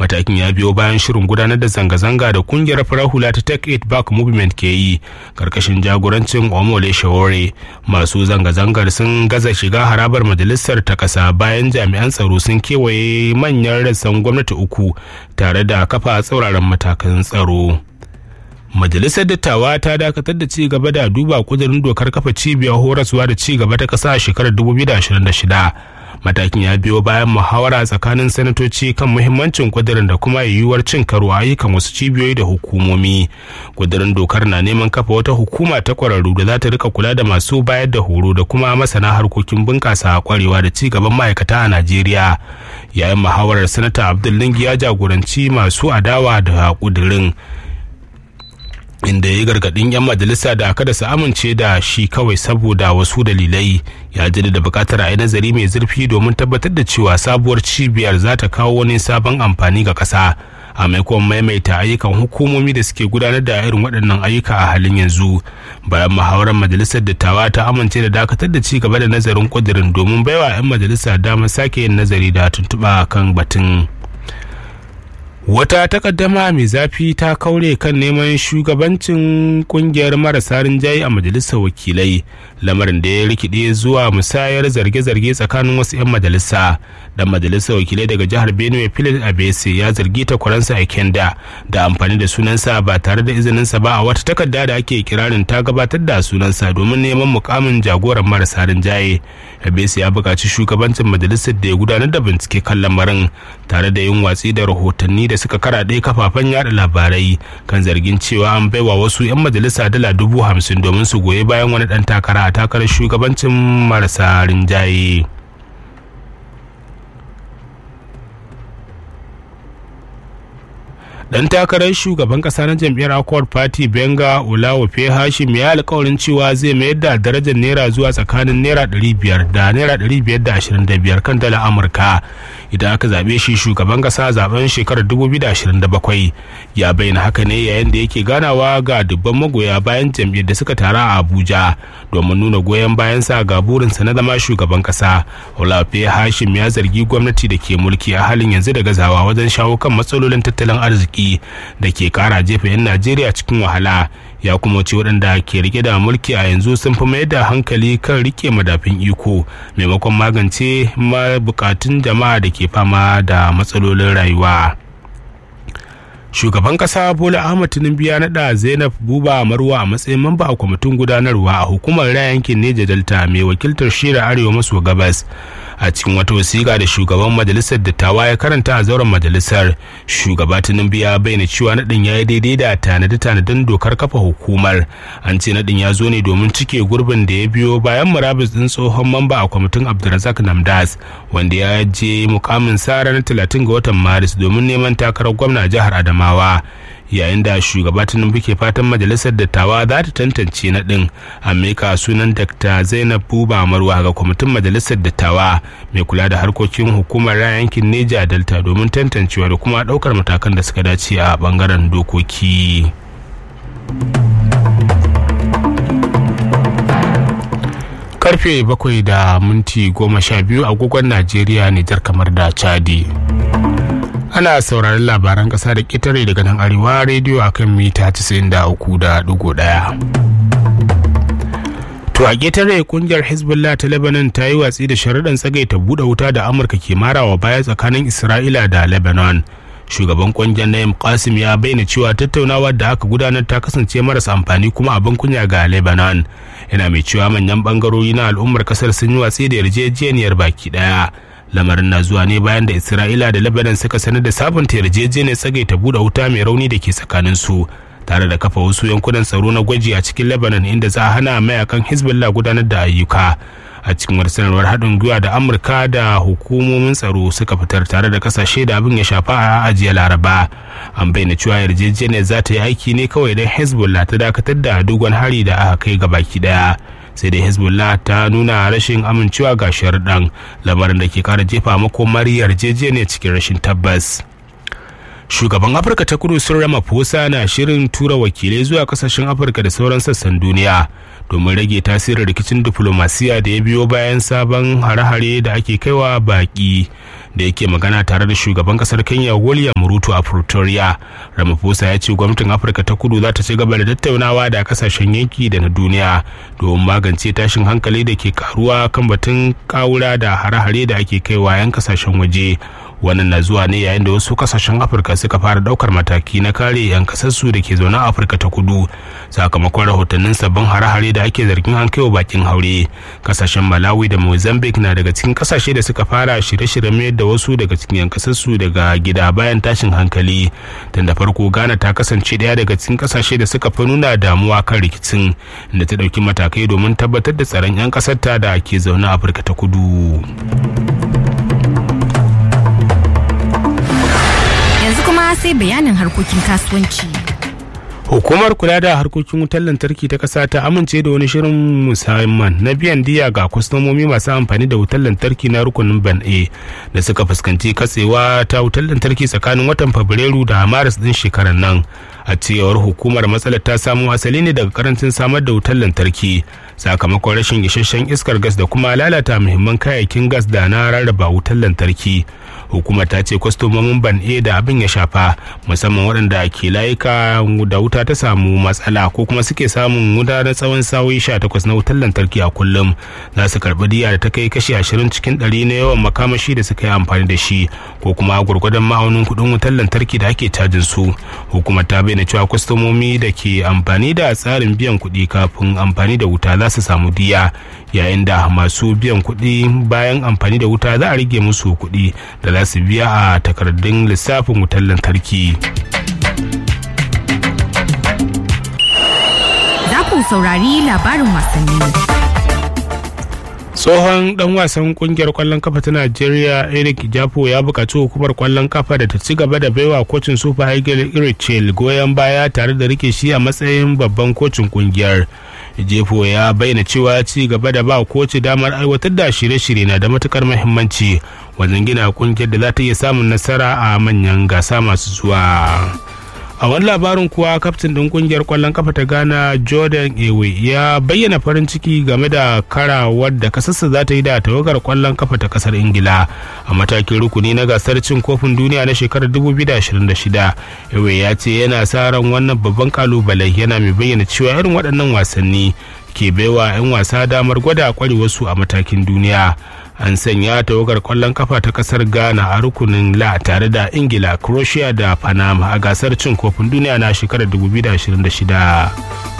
matakin ya biyo bayan shirin gudanar da zanga-zanga da kungiyar farar hula ta take it back movement ke yi karkashin jagorancin omole shawore masu zanga-zangar sun gaza shiga harabar majalisar ta kasa bayan jami'an tsaro sun kewaye manyan rassan gwamnati uku tare da kafa tsauraran matakan tsaro majalisar dattawa ta dakatar da ci gaba da duba kudurin dokar kafa cibiyar horaswa da ci gaba ta kasa a shekarar 2026 matakin ya biyo bayan muhawara tsakanin sanatoci kan muhimmancin kudirin da kuma yiwuwar cin karo ayyukan wasu cibiyoyi da hukumomi kudirin dokar na neman kafa wata hukuma ta kwararru da za ta rika kula da masu bayar da horo da kuma masana harkokin bunƙasa kwarewa da ci gaban ma'aikata a najeriya yayin muhawarar sanata abdullingi ya jagoranci masu adawa da kudirin inda ya gargadin 'yan majalisa da kada su amince da shi kawai saboda wasu dalilai ya ji da bukatar a yi nazari mai zurfi domin tabbatar da cewa sabuwar cibiyar za ta kawo wani sabon amfani ga ƙasa a maimakon maimaita ayyukan hukumomi da suke gudanar da irin waɗannan ayyuka a halin yanzu bayan muhawarar majalisar dattawa ta amince da dakatar da ci gaba da nazarin ƙudurin domin baiwa 'yan majalisa damar sake yin nazari da tuntuɓa kan batun. wata takaddama mai zafi ta kaure kan neman shugabancin kungiyar marasa rinjaye a majalisar wakilai lamarin da ya rikide zuwa musayar zarge-zarge tsakanin wasu 'yan majalisa dan majalisar wakilai daga jihar benue philip abese ya zargi takwaransa a kenda da amfani da sunansa ba tare da izininsa ba a wata takarda da ake kirarin ta gabatar da sunansa domin neman mukamin jagoran marasa rinjaye abese ya buƙaci shugabancin majalisar da ya gudanar da bincike kan lamarin tare da yin watsi da rahotanni da suka karaɗe kafafen yada labarai kan zargin cewa an baiwa wasu 'yan majalisa dala dubu hamsin domin su goyi bayan wani ɗan takara a takarar shugabancin marasa rinjaye. dan takarar shugaban kasa na jam'iyyar accord party benga olawofe hashim ya alkawarin cewa zai mayar da darajar naira zuwa tsakanin naira 500 da naira 525 kan dala amurka idan aka zaɓe shi shugaban kasa zaben shekarar 2027 ya bayyana haka ne yayin da yake ganawa ga dubban magoya bayan jam'iyyar da suka tara a abuja domin nuna goyon bayansa ga burinsa na zama shugaban kasa olawofe hashim ya zargi gwamnati da ke mulki a halin yanzu da gazawa wajen shawo kan matsalolin tattalin arziki da ke kara jefa 'yan najeriya cikin wahala ya kuma ce waɗanda ke rike da mulki a yanzu sun fi mayar da hankali kan rike madafin iko maimakon magance bukatun jama'a da ke fama da matsalolin rayuwa shugaban kasa bola ahmad tinubu ya nada zainab buba marwa a matsayin mamba a kwamitin gudanarwa a hukumar raya yankin neja delta mai wakiltar shira arewa maso gabas a cikin wata wasiƙa da shugaban majalisar dattawa ya karanta a zauren majalisar shugaba tinubu ya bayyana cewa naɗin ya yi daidai da tanade-tanaden dokar kafa hukumar an ce naɗin ya zo ne domin cike gurbin da ya biyo bayan murabus ɗin tsohon mamba a kwamitin abdulrazak namdas wanda ya je mukamin sa ranar talatin ga watan maris domin neman takarar gwamna jihar adamawa yayin da shugaba tinubu ke fatan majalisar dattawa za ta tantance na ɗin amurka sunan dr zainab buba marwa ga kwamitin majalisar dattawa mai kula da harkokin hukumar yankin neja delta domin tantancewa da kuma ɗaukar matakan da suka dace a ɓangaren dokoki karfe bakwai da minti goma sha biyu agogon najeriya nijar kamar da chadi ana sauraron labaran ƙasa da ƙetare daga nan arewa rediyo akan mita 93.1 to a ƙetare kungiyar hezbollah ta lebanon ta yi watsi da sharaɗin tsagaita buɗe wuta da amurka ke marawa baya tsakanin isra'ila da lebanon shugaban kungiyar na'im qasim ya bayyana cewa tattaunawar da aka gudanar ta kasance marasa amfani kuma abin kunya ga lebanon yana mai cewa manyan bangarori na al'ummar kasar sun yi watsi da yarjejeniyar baki daya lamarin na zuwa ne bayan da isra'ila da lebanon suka sanar da sabunta yarjejeniyar tsagaita buɗe wuta mai rauni da ke tsakanin su tare da kafa wasu yankunan tsaro na gwaji a cikin lebanon inda za a hana mayakan hezbollah gudanar da ayyuka a cikin wata sanarwar haɗin gwiwa da amurka da hukumomin tsaro suka fitar tare da kasashe da abin ya shafa a ajiya laraba an bayyana cewa yarjejeniyar za ta yi aiki ne kawai don hezbollah ta dakatar da dogon hari da aka kai ga baki daya sai dai hezbollah ta nuna rashin amincewa ga sharuɗan lamarin da ke kara jefa makomar yarjejeniyar cikin rashin tabbas shugaban afirka ta kudu sun ramaphosa na shirin tura wakilai zuwa kasashen afirka da sauran sassan duniya domin rage tasirin rikicin diflomasiya da ya biyo bayan sabon hare-hare da ake kaiwa baki da yake magana tare da shugaban kasar kenya william ruto a pretoria ramaphosa ya ce gwamnatin afirka ta kudu za ta ci gaba da tattaunawa da kasashen yanki da na duniya domin magance tashin hankali da ke karuwa kan batun kawura da hare-hare da ake kaiwa 'yan kasashen waje wannan na zuwa ne yayin da wasu kasashen afirka suka fara daukar mataki na kare 'yan kasarsu da ke zaune a afirka ta kudu sakamakon rahotannin sabbin hare-hare da ake zargin an kaiwa bakin haure kasashen malawi da mozambique na daga cikin kasashe da suka fara shirye-shiryen mayar da wasu daga cikin 'yan kasarsu daga gida bayan tashin hankali tun da farko ghana ta kasance daya daga cikin kasashe da suka fi nuna damuwa kan rikicin da ta dauki matakai domin tabbatar da tsaron 'yan kasarta da ke zaune a afirka ta kudu. yanzu kuma sai bayanin harkokin kasuwanci. Hukumar kula da harkokin wutar lantarki ta ƙasa ta amince da wani shirin musamman na biyan diya ga kwastomomi masu amfani da wutar lantarki na rukunin ban A da suka fuskanci katsewa ta wutar lantarki tsakanin watan Fabrairu da Maris din shekarar nan. A cewar hukumar matsalar ta samo asali ne daga karancin samar da wutar lantarki sakamakon rashin isasshen iskar gas da kuma lalata muhimman kayayyakin gas da na rarraba wutar lantarki. hukumar ta ce kwastomomin ban a da abin ya shafa musamman waɗanda ke layuka da wuta ta samu matsala ko kuma suke samun wuta na tsawon sa'o'i takwas na wutar lantarki a kullum za su karɓi diya da ta kai kashi ashirin cikin ɗari na yawan makamashi da suka yi amfani da shi ko kuma gwargwadon ma'aunin kuɗin wutar lantarki da ake cajin su hukumar ta bayyana cewa kwastomomi da ke amfani da tsarin biyan kuɗi kafin amfani da wuta za su samu diya yayin da masu biyan kuɗi bayan amfani da wuta za a rage musu kuɗi da za su biya a takardun lissafin wutar lantarki. Za ku saurari labarin wasanni. tsohon dan wasan kungiyar kwallon kafa ta najeriya eric japo ya buƙaci hukumar kwallon kafa da ta ci gaba da baiwa kocin super eagle irichel goyon baya tare da rike shi a matsayin babban kocin kungiyar jefo ya bayyana cewa ci gaba da ba koci damar aiwatar da shirye-shirye na da matukar muhimmanci wajen gina kungiyar da za ta iya samun nasara a manyan gasa masu zuwa a wani labarin kuwa kaftin ɗin kungiyar kwallon kafa ta ghana jordan ewe ya bayyana farin ciki game da karawar da kasarsa za ta yi da tawagar kwallon kafa ta kasar ingila a matakin rukuni na gasar cin kofin duniya na shekarar 2026 ewe ya ce yana sa ran wannan babban kalubale yana mai bayyana cewa irin waɗannan wasanni ke baiwa 'yan wasa damar gwada kwarewarsu a matakin duniya an sanya tawagar kwallon kafa ta kasar ghana a rukunin la tare da ingila croatia da panama a gasar cin kofin duniya na shekarar 2026